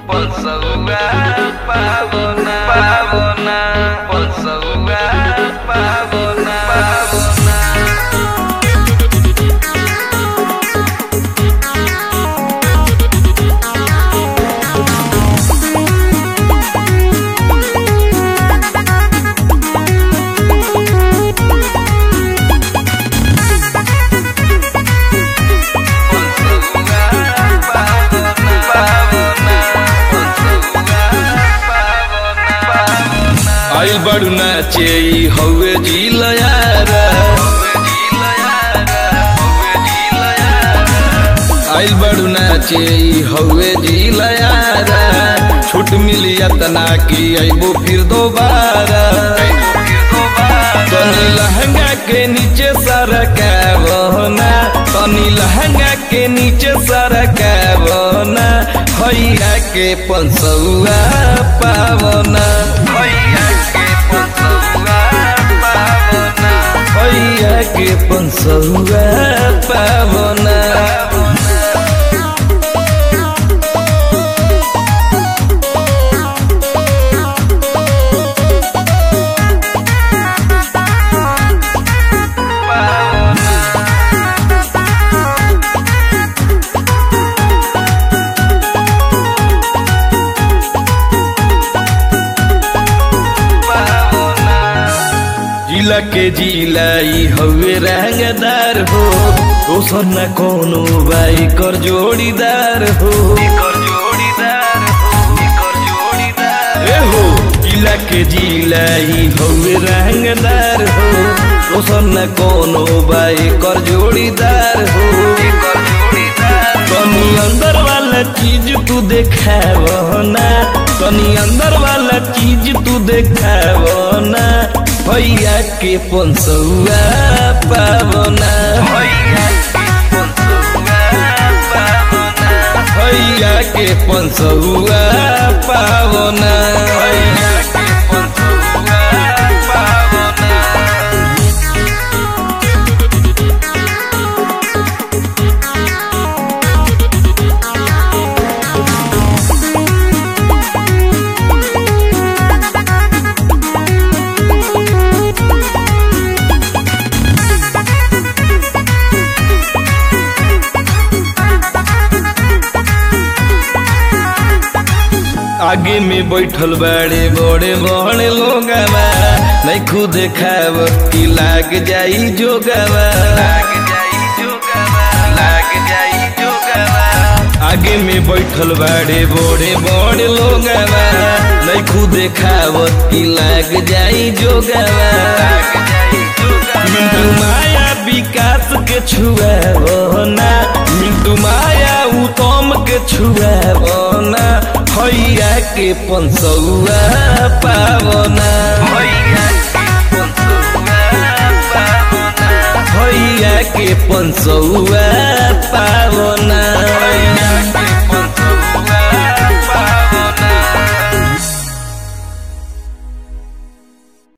Ponsaúa, pavona, pavona, Ponsaúa, pavona, pavona. आइल बड़ू नाचे ई हौवे जिलयारा आइल बड़ू नाचे ई हौवे जिलयारा छूट मिली अतना की अइबो फिर दोबारा तनी लहंगा के नीचे सरकावना तनी लहंगा के नीचे सरकावना भैया के पंसौआ पावना भैया के पंसौआ पावना भैया के पंसौआ पावना जिला के जिला ई हवे रंगदार हो दोसर न कोनो बाई कर जोड़ीदार हो कर जोड़ीदार हो कर जोड़ीदार ए हो जिला के जिला ई हवे रंगदार हो दोसर न कोनो बाई कर जोड़ीदार हो कर जोड़ीदार तनी अंदर वाला चीज तू देखावना तनी अंदर वाला चीज तू देखावना भैया के पंसौआ पावना भैया के पंसौआ पावना भैया के पंसौआ पावना भैया के पंसौआ पावना आगे में बैठल बड़े बड़े बड़े लोगवा नहीं खुद खाव की लाग जाई जोगवा लाग जाई जोगवा लाग जाई जोगवा आगे में बैठल बड़े बड़े बड़े लोगवा नहीं खुद खावत की लाग जाई जोगवा लाग जाई जोगवा मिंटू माया विकास के छुआवना मिंटू माया उत्तम के छुआवना भैया के पंसौआ पावना भैया के पंसौआ पावना भैया के पंसौआ